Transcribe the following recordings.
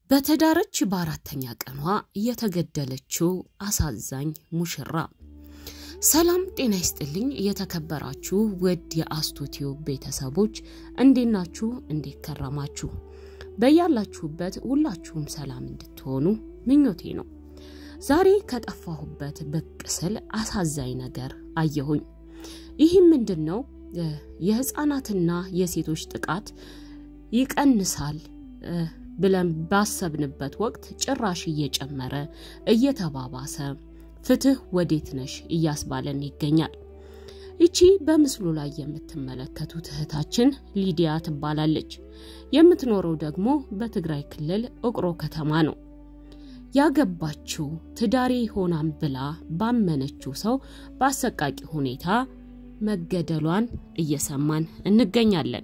በተዳረች በአራተኛ ቀኗ የተገደለችው አሳዛኝ ሙሽራ። ሰላም ጤና ይስጥልኝ። የተከበራችሁ ውድ የአስቱቲዩብ ቤተሰቦች እንዴት ናችሁ? እንዴት ከረማችሁ? በያላችሁበት ሁላችሁም ሰላም እንድትሆኑ ምኞቴ ነው። ዛሬ ከጠፋሁበት ብቅ ስል አሳዛኝ ነገር አየሁኝ። ይህም ምንድን ነው? የህፃናትና የሴቶች ጥቃት ይቀንሳል ብለን ባሰብንበት ወቅት ጭራሽ እየጨመረ እየተባባሰ ፍትህ ወዴት ነሽ እያስባለን ይገኛል። ይቺ በምስሉ ላይ የምትመለከቱት እህታችን ሊዲያ ትባላለች። የምትኖረው ደግሞ በትግራይ ክልል እቅሮ ከተማ ነው። ያገባችው ትዳሬ ሆናም ብላ ባመነችው ሰው በአሰቃቂ ሁኔታ መገደሏን እየሰማን እንገኛለን።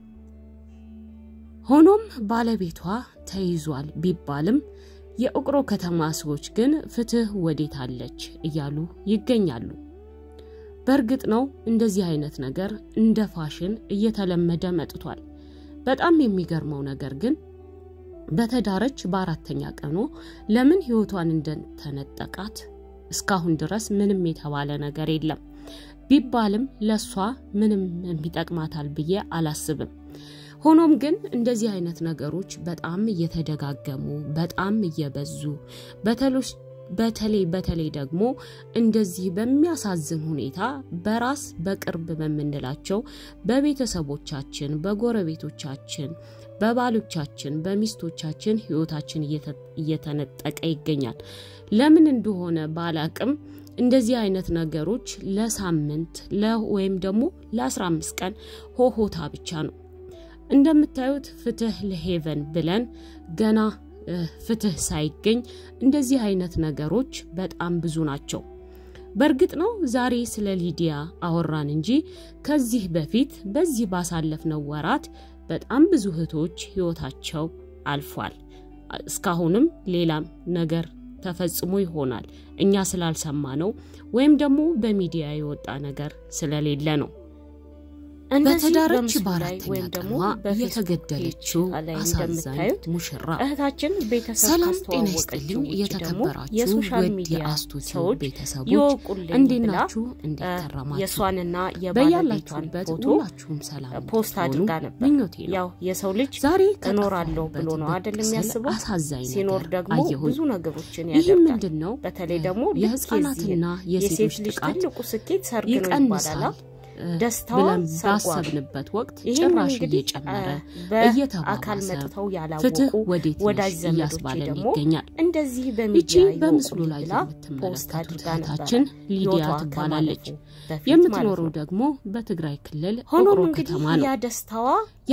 ሆኖም ባለቤቷ ተይዟል ቢባልም የእቅሮ ከተማ ሰዎች ግን ፍትህ ወዴት አለች እያሉ ይገኛሉ። በእርግጥ ነው እንደዚህ አይነት ነገር እንደ ፋሽን እየተለመደ መጥቷል። በጣም የሚገርመው ነገር ግን በተዳረች በአራተኛ ቀኗ ለምን ህይወቷን እንደተነጠቃት እስካሁን ድረስ ምንም የተባለ ነገር የለም። ቢባልም ለሷ ምንም የሚጠቅማታል ብዬ አላስብም። ሆኖም ግን እንደዚህ አይነት ነገሮች በጣም እየተደጋገሙ በጣም እየበዙ በተለይ በተለይ ደግሞ እንደዚህ በሚያሳዝን ሁኔታ በራስ በቅርብ በምንላቸው በቤተሰቦቻችን፣ በጎረቤቶቻችን፣ በባሎቻችን፣ በሚስቶቻችን ህይወታችን እየተነጠቀ ይገኛል። ለምን እንደሆነ ባላቅም እንደዚህ አይነት ነገሮች ለሳምንት ወይም ደግሞ ለ15 ቀን ሆሆታ ብቻ ነው። እንደምታዩት ፍትህ ለሄቨን ብለን ገና ፍትህ ሳይገኝ እንደዚህ አይነት ነገሮች በጣም ብዙ ናቸው። በእርግጥ ነው ዛሬ ስለ ሊዲያ አወራን እንጂ ከዚህ በፊት በዚህ ባሳለፍነው ወራት በጣም ብዙ እህቶች ህይወታቸው አልፏል። እስካሁንም ሌላም ነገር ተፈጽሞ ይሆናል እኛ ስላልሰማ ነው ወይም ደግሞ በሚዲያ የወጣ ነገር ስለሌለ ነው። በተዳረች በአራተኛ ቀኗ የተገደለችው አሳዛኝ ሙሽራ። እህታችን ቤተሰብ ሰላም ጤና ይስጥልኝ። የተከበራችሁ ውድ የአስቱቲዩብ ቤተሰቦች እንዴት ናችሁ? እንዴት ከረማችሁ? የእሷንና በያላችሁበት ፎቶ ሁላችሁም ሰላም ፖስት አድርጋ ነበር። ምኞቴ ነው። ያው የሰው ልጅ ዛሬ እኖራለሁ ብሎ ነው አይደል የሚያስበው። አሳዛኝ ሲኖር ነገር ደግሞ አየሁኝ። ብዙ ነገሮችን ይህ ያደርጋል። ምንድን ነው? በተለይ ደግሞ ልክ የህፃናትና የዚህ የሴቶች የሴት ልጅ ጥቃት ትልቁ ስኬት ሰርግ ነው ይባላል። ይቀንሳል ደስታዋ ብለን ሰርጓ ነው። ባሰብንበት ወቅት ይህም ጭራሽ እንግዲህ እየጨመረ በአካል እየተባባሰ መጥተው ፍትህ ያላወቁ ወዴት ወዳጅ ነሽ ዘመዶቼ እያስባለን ደግሞ ይገኛል። እንደዚህ ይቺ በሚዲያ በምስሉ ይወቁልኝ ላይ ብላ ፖስት የምትመለከቱት አድርጋ እህታችን ነበረ። ሊዲያ ህይወቷ ትባላለች። ከማለፉ በፊት የምትኖረው ማለት ነው። ደግሞ በትግራይ ክልል ሆኖም እቅሮ እንግዲህ ከተማ ነው። ያ ደስታዋ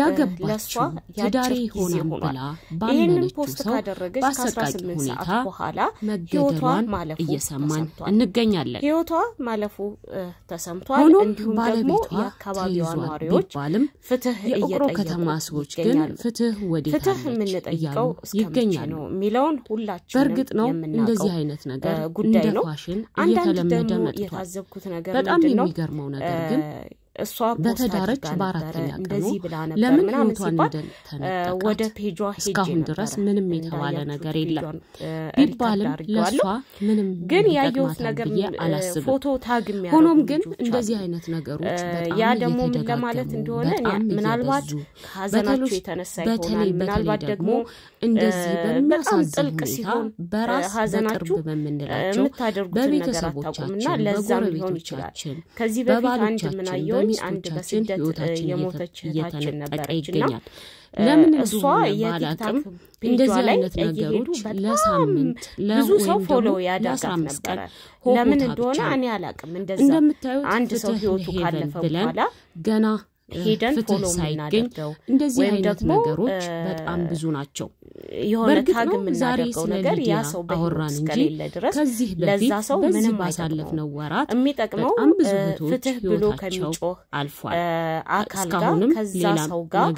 ያገባችው ትዳሬ ሆናም ብላ ይህንን ባመነችው ፖስት ሰው ካደረገች በአሰቃቂ ከ18 ሁኔታ ሰዓት በኋላ ህይወቷ መገደሏን ማለፉ እየሰማን ተሰምቷል። እንገኛለን። ህይወቷ ማለፉ እ፣ ተሰምቷል። ሆኖም እንዲሁም ደግሞ ባለቤቷ የአካባቢዋ ተይዟል ነዋሪዎች ቢባልም ፍትህ የእቅሮ እየጠየቁ ከተማ ሰዎች ግን ይገኛሉ። ፍትህ ወዴት ፍትህ አለች የምንጠይቀው እያሉ እስከ መቼ ይገኛሉ። ነው የሚለውን ሁላችንም በእርግጥ ነው የምናውቀው እንደዚህ አይነት ነገር እ፣ ጉዳይ እንደ ነው። ፋሽን አንዳንድ እየተለመደ ደግሞ መጥቷል። የታዘብኩት ነገር በጣም ምንድን ነው? የሚገርመው ነገር ግን እ፣ እሷ ፖስት በተዳረች አድርጋ በአራተኛ ነበረ፣ ቀኑ እንደዚህ ብላ ነበር ለምን ምናምን ህይወቷን ሲባል እ፣ እንደተነጠቃት ወደ ፔጇ ሄጄ እስካሁን ነበረ። ድረስ ምንም የተባለ እንዳያችሁት ነገር የለም። ፔጇን፣ እ፣ ቢባልም ሪከርድ አድርጌዋለሁ። ለእሷ ምንም ግን ያየሁት ይጠቅማታል ነገር ብዬ እ፣ አላስብም። ፎቶ ታግ የሚያደርጉ ሆኖም ግን ልጆች እንደዚህ አሉ። አይነት ነገሮች እ፣ በጣም ያ ደግሞ ምን እየተደጋገሙ ለማለት እንደሆነ እኔ በጣም ምናልባት እየበዙ ከሀዘናቸው በተለይ- የተነሳ በተለይ ይሆናል። በተለይ ምናልባት ደግሞ ደግሞ እንደዚህ እ፣ በጣም በሚያሳዝን ጥልቅ ሁኔታ ሲሆን በራስ ሀዘናችሁ በቅርብ በምንላቸው የምታደርጉትን ነገር አታውቁምና በቤተሰቦቻችን፣ ለዛም ሊሆን ይችላል። በጎረቤቶቻችን፣ ከዚህ በፊት አንድ በባሎቻችን፣ ምን አየሁኝ አንድ በሚስቶቻችን በስደት እ፣ ህይወታችን የሞተች እህታችን እየተነጠቀ ነበረች እና ይገኛል። ለምን እሷ እንደሆነ የቲክታክ ባላቅም ፔጇ እንደዚህ ላይ አይነት እየሄዱ ነገሮች በጣም ለሳምንት ለ- ብዙ ሰው ወይም ፎሎ ደግሞ ያደርጋት ለ15 ቀን ነበረ። ሆሆታ ለምን ብቻ እንደሆነ ነው። እኔ አላቅም። እንደዛ እንደምታዩት አንድ ሰው ፍትህ ህይወቱ ለሄቨን ካለፈ ብለን በኋላ ገና እ፣ ሄደን ፍትህ ፎሎ ሳይገኝ የምናደርገው እንደዚህ ወይም አይነት ደግሞ ነገሮች እ፣ በጣም ብዙ ናቸው። የሆነ በእርግጥ ታግ ነው ዛሬ የምናደርገው ስለ ነገር ያ ሊዲያ ሰው በህይወት አወራን እንጂ እስከሌለ ድረስ ከዚህ ለዛ በፊት ሰው በዚህ ምንም ባሳለፍነው ወራት የሚጠቅመው በጣም ብዙ እ፣ እህቶች ፍትህ ብሎ ህይወታቸው ከሚጮህ አልፏል። እ፣ አካል ጋር እስካሁንም ከዛ ሌላም ሰው ጋር ነገር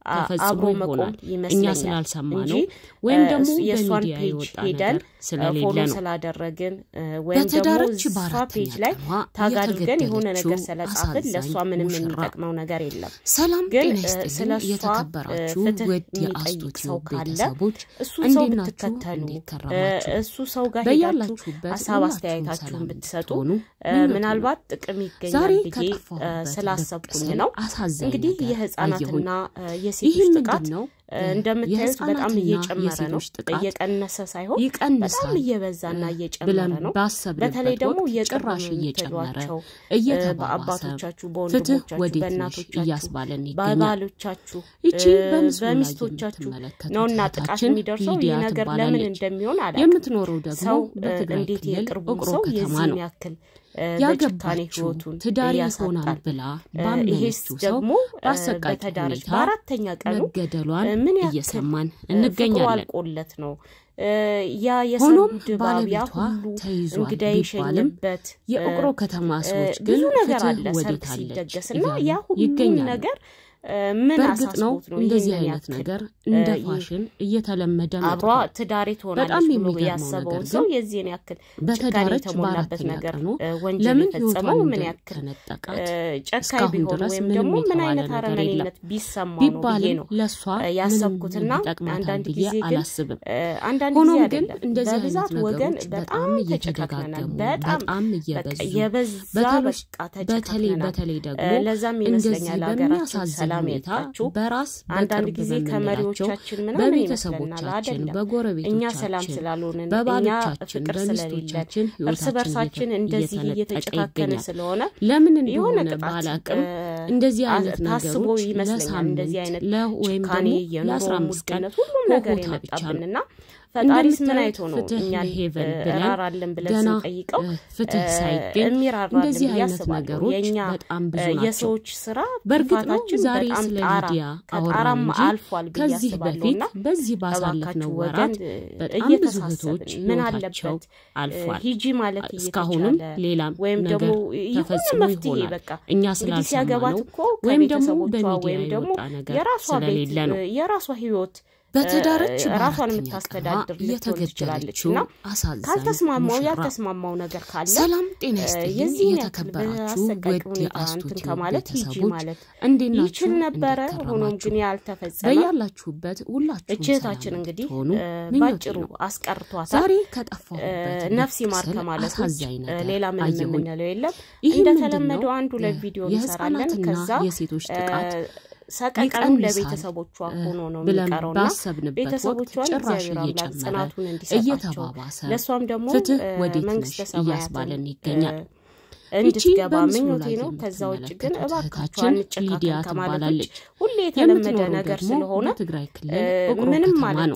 ተፈጽሞ አብሮ መቆም ይሆናል እኛ ይመስለኛል ስላልሰማ እንጂ ነው ወይም እ፣ ደግሞ የእሷን በሚዲያ ፔጅ የወጣ ሄደን ነገር ስለሌለ ፎሎ ነው። ስላደረግን እ፣ ወይም ደግሞ በተዳረች እሷ በአራተኛ ፔጅ ላይ ቀኗ ታግ አድርገን የሆነ ነገር የተገደለችው ስለጻፍን ለእሷ አሳዛኝ ምንም ሙሽራ የሚጠቅመው ነገር የለም። ሰላም ግን ጤና እ፣ ይስጥልኝ ስለ እሷ የተከበራችሁ እ፣ ፍትህ ውድ የሚጠይቅ የአስቶት ሰው ካለ ቤተሰቦች እሱን ሰው እንዴት ናችሁ? ብትከተሉ እንዴት እ፣ ከረማችሁ? እሱ ሰው ጋር ሄዳችሁ በያላችሁበት ሀሳብ ሁላችሁም አስተያየታችሁን ሰላም ብትሰጡ ብትሆኑ እ፣ ምኞቴ ነው። ምናልባት ጥቅም ይገኛል ዛሬ ብዬ እ፣ ከጠፋሁበት ስላሰብኩኝ ብቅ ነው። ስል አሳዛኝ እንግዲህ ነገር የህፃናትና አየሁኝ። እ፣ ይህ የሴቶች ጥቃት ምንድን ነው? እ፣ እንደምታዩት በጣም የህፃናትና እየጨመረ ነው። የሴቶች ጥቃት እየቀነሰ ሳይሆን በጣም ይቀንሳል እየበዛና እየጨመረ ብለን ነው። ባሰብንበት በተለይ ደግሞ ወቅት የቅርብ ጭራሽ እየጨመረ የምትሏቸው እየተባባሰ በአባቶቻችሁ፣ ፍትህ በወንድሞቻችሁ፣ ወዴት ነሽ በእናቶቻችሁ፣ እያስባለን ይገኛል። በባሎቻችሁ ይቺ እ፣ በምስሉ ላይ በሚስቶቻችሁ የምትመለከቱት ነውና ጥቃት እህታችን የሚደርሰው ሊዲያ ይህ ነገር ለምን ትባላለች። እንደሚሆን አላውቅም። የምትኖረው ደግሞ ሰው እ፣ በትግራይ እንዴት ክልል የቅርቡን ውቅሮ ሰው ከተማ የዚህን ነው። ያክል እ፣ በጭካኔ ያገባችው ህይወቱን ትዳር ይሆናል ያሳጣል? ብላ እ፣ ይሄስ ባመነችው ሰው ደግሞ እ፣ በአሰቃቂ በተዳረች ሁኔታ በአራተኛ ቀኑ መገደሏን እ፣ ምን ያክል እየሰማን እ፣ ፍቅሩ እንገኛለን። አልቆለት ነው እ፣ ያ የሰርጉ ሆኖም ድባብ ያ ባለቤቷ ሁሉ ተይዟል እንግዳ ቢባልም የሸኘበት የውቅሮ እ፣ ከተማ እ፣ ሰዎች ግን ብዙ ነገር ፍትህ አለ ሰርግ ወዴት አለች ሲደገስ እና እያሉ ያ ሁሉ ይገኛሉ። ነገር እ፣ ምን በእርግጥ ነው አሳስቦት ነው እንደዚህ ይህንን አይነት ያክል ነገር እንደ እ፣ ፋሽን እየተለመደ አብሯ መጥቷል። ትዳሬ ትሆናለች በጣም ብሎ የሚገርመው ያሰበውን ነገር ሰው ግን የዚህን ያክል ጭካኔ በተዳረች የተሞላበት በአራተኛ ነገር ቀኑ እ፣ ወንጀል ለምን የፈጸመው ህይወቷን ምን ያክል እንደተነጠቃት እ፣ ጨካኝ እስካሁን ቢሆን ድረስ ወይም ምንም ደግሞ ምን የተባለ አይነት ነገር የለም። አረመኔነት ቢሰማው ነው ብዬ ቢባልም ነው ለእሷ እ፣ ምንም ያሰብኩትና ይጠቅማታል አንዳንድ ብዬ ጊዜ ግን አላስብም። እ፣ አንዳንድ ሆኖም ጊዜ ግን አይደለም እንደዚህ አይነት በብዛት ወገን ነገሮች በጣም በጣም ተጨካክነናል። እየተደጋገሙ በጣም በጣም በቃ እየበዙ የበዛ በተለይ በቃ በተለይ ተጨካክነናል። በተለይ እ፣ ደግሞ ለዛም እንደዚህ ይመስለኛል ሀገራችን በሚያሳዝን ሰላም ሁኔታ ያጣችው። በራስ አንዳንድ በቅርብ ጊዜ በምንላቸው ከመሪዎቻችን ምናምን ይመስለናል በቤተሰቦቻችን፣ አይደለም እኛ ሰላም በጎረቤቶቻችን፣ ስላልሆንን እኛ በባሎቻችን፣ ፍቅር ስለሌለን በሚስቶቻችን እርስ ህይወታችን በርሳችን እየተ- እንደዚህ እየተነጠቀ እየተጨካከነ ይገኛል። ስለሆነ ለምን የሆነ እንደሆነ ቅጣት ባላቅም እ፣ እንደዚህ አ- አይነት ታስቦ ነገሮች ይመስለኛል እንደዚህ ለሳምንት አይነት ለ ወይም ጭካኔ ደግሞ የኑሮ ለአስራ አምስት ቀን ውድነት ሁሉም ነገር ሆታ ብቻ ነው። የመጣብንና ፈጣሪስ ምን እንደምታዩት አይቶ ነው ፍትህ እኛን ለሄቨን እ፣ ብለን እራራለን ብለን ገና ስንጠይቀው እ፣ ፍትህ እ፣ ሳይገኝ የሚራራልን እንደዚህ ብዬ አይነት አስባለሁ። ነገሮች የእኛ በጣም ብዙ እ፣ ናቸው። የሰዎች ስራ በእርግጥ ነው ጥፋታችን ዛሬ በጣም ስለ ጣራ ሊዲያ አወራን ከጣራም እንጂ አልፏል ብዬ ከዚህ አስባለሁ በፊት እና በዚህ እባካችሁ ባሳለፍነው ወገን ወራት እ፣ በጣም ብዙ እየተሳሰብን እህቶች ምን ህይወታቸው አለበት እ፣ አልፏል። ሂጂ ማለት እስካሁንም እየተቻለ ሌላም ወይም ደግሞ ነገር የሆነ ተፈጽሞ መፍትሄ ይሆናል። በቃ እኛ እንግዲህ ሲያገባት ስላልሰማነው እኮ ወይም ደግሞ ከቤተሰቦቿ በሚዲያ ወይም ደግሞ የወጣ ነገር የራሷ ቤት ስለሌለ ነው። እ፣ የራሷ ህይወት በተዳረች እ፣ ራሷን በአራተኛ ቀኗ የምታስተዳድር ልትሆን ትችላለች የተገደለችው እና አሳዛኝ ካልተስማማው ሙሽራ ያልተስማማው ነገር ካለ ሰላም ጤና እ፣ ይስጥልኝ። የዚህን ያክል የተከበራችሁ በአሰቃቂ ውድ ሁኔታ የአስቶት እንትን ከማለት ሂጂ ቤተሰቦች ማለት እንዴት ናችሁ? ይችል ነበረ። እንዴት ሆኖም ከረማችሁ? ግን ያልተፈጸመ በያላችሁበት ሁላችሁም እችታችን ሰላም እንግዲህ እንድትሆኑ እ፣ ምኞቴ ባጭሩ ነው። አስቀርቷታል። ዛሬ እ፣ ከጠፋሁበት ነፍስ ይማር ብቅ ስል ከማለት ውጭ አሳዛኝ እ፣ ነገር ሌላ ምንም አየሁኝ። የምንለው የለም። ይህ ምንድን እንደተለመደው ነው? አንድ ሁለት ቪዲዮ እንሰራለን። የህፃናትና ከዛ የሴቶች እ፣ ጥቃት ሰቀቀኑ ይቀንሳል ለቤተሰቦቿ ሆኖ ነው ብለን የሚቀረውና ባሰብንበት ወቅት ቤተሰቦቿን ጭራሽ እግዚአብሔር አምላክ እየጨመረ ጽናቱን እንዲሰጣቸው እየተባባሰ ለእሷም ደግሞ ፍትህ እ፣ ወዴት ነሽ መንግስተ ሰማያትን እያስባለን ይገኛል። እ፣ እንድትገባ በምስሉ ምኞቴ ላይ ነው። ከዛ ውጭ ግን የምትመለከቱት እባካችሁ እህታችን ሊዲያ አንጨካከን ከማለት ውጭ ትባላለች። ሁሌ የተለመደ የምትኖረው ነገር ደግሞ ስለሆነ በትግራይ ክልል እ፣ ውቅሮ ምንም ከተማ ማለት ነው።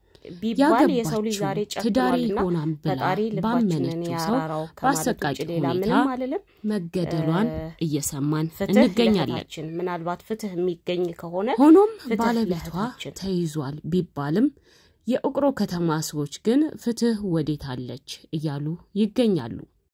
ቢባል የሰው ልጅ ዛሬ ያገባችው ትዳሬ ጨክኗልና ሆናም ብላ ፈጣሪ ልባችንን ባመነችው ሰው ያራራው ከማለት በአሰቃቂ ውጭ ሌላ ሁኔታ ምንም አልልም። መገደሏን እ፣ እየሰማን ፍትህ እንገኛለን። ለእህታችን ምናልባት ፍትህ የሚገኝ ከሆነ ሆኖም ፍትህ ባለቤቷ ለእህታችን። ተይዟል ቢባልም የውቅሮ ከተማ ሰዎች ግን ፍትህ ወዴት አለች እያሉ ይገኛሉ።